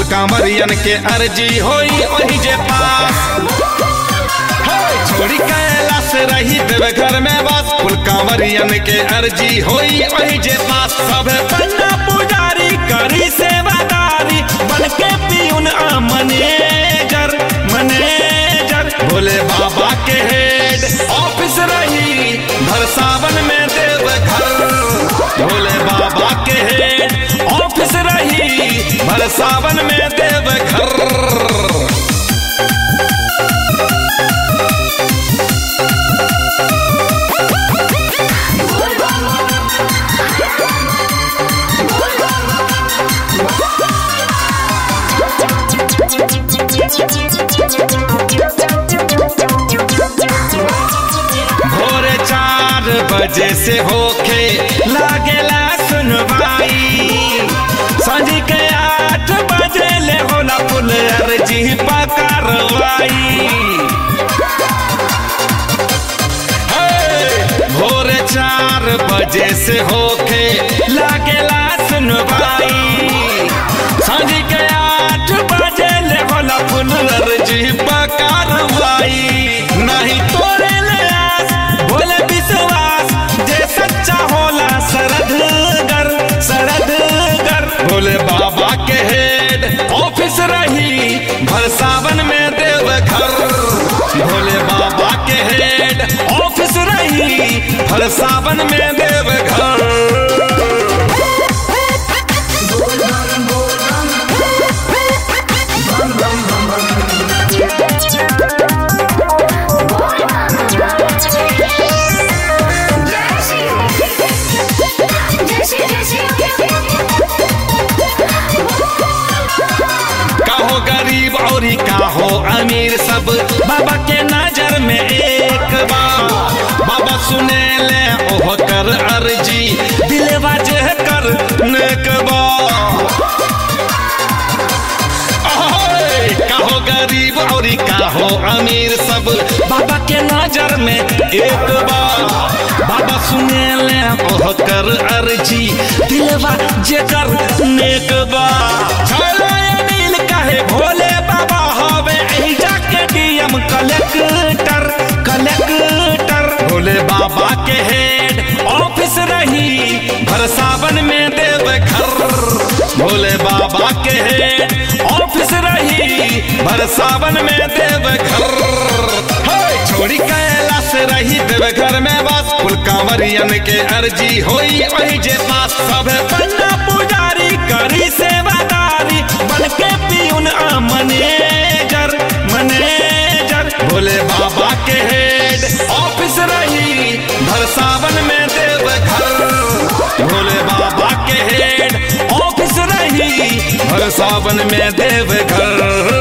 कांवरियन के अर्जी होई वही जे पास हे, छोड़ी कैलाश रही देव घर में बस कुल कांवरियन के अर्जी होई वही जे पास सब पन्ना पुजारी करी सेवादारी बन के पीउन आ मैनेजर मैनेजर भोले बाबा के हेड ऑफिस रही भर सावन में देव घर भोले बाबा के हेड ऑफिस रही भर सावन में देव घर भोरे चार बजे से होके लागेला सुनवाई सांझ के आठ बजे ले होला पुल अर्जी पकारवाई हे, भोरे चार बजे से होके लागेला सुनवाई सांझ के आठ बजे ले होला पुल अर्जी पकारवाई नहीं तोरे ले आस भोले विश्वास जे सच्चा होला सरदगर सरदगर भोले बाबा के हेड ऑफिस रही भर सावन में देव घर भोले बाबा के हेड ऑफिस रही भर सावन में देव घर काहो गरीब और काहो अमीर सब बाबा के नजर में एक बार बाबा सुने ले ओह कर अर्जी दिलवा जे कर नेक बा ओए, काहो गरीब और काहो अमीर सब बाबा के नजर में एक बार बाबा सुने ले ओह कर अर्जी दिलवा जे कर नेक बा चलो ये नील कहे भोले बाबा हवे एही जाके डीएम कलेक्टर कलेक्टर भोले बाबा के हेड ऑफिस रही भर सावन में देव घर भोले बाबा के हेड ऑफिस रही भर सावन में देव घर हे, छोड़ी कैलाश रही देव घर में बस कुल कांवरियन के अर्जी होई वही जे पास सब पन्ना पुजारी करी सेवादारी बन के पीउन आ मैनेजर मैनेजर भोले बाबा के हेड ऑफिस रही भर सावन में देव घर भोले बाबा के हेड ऑफिस रही भर सावन में देव घर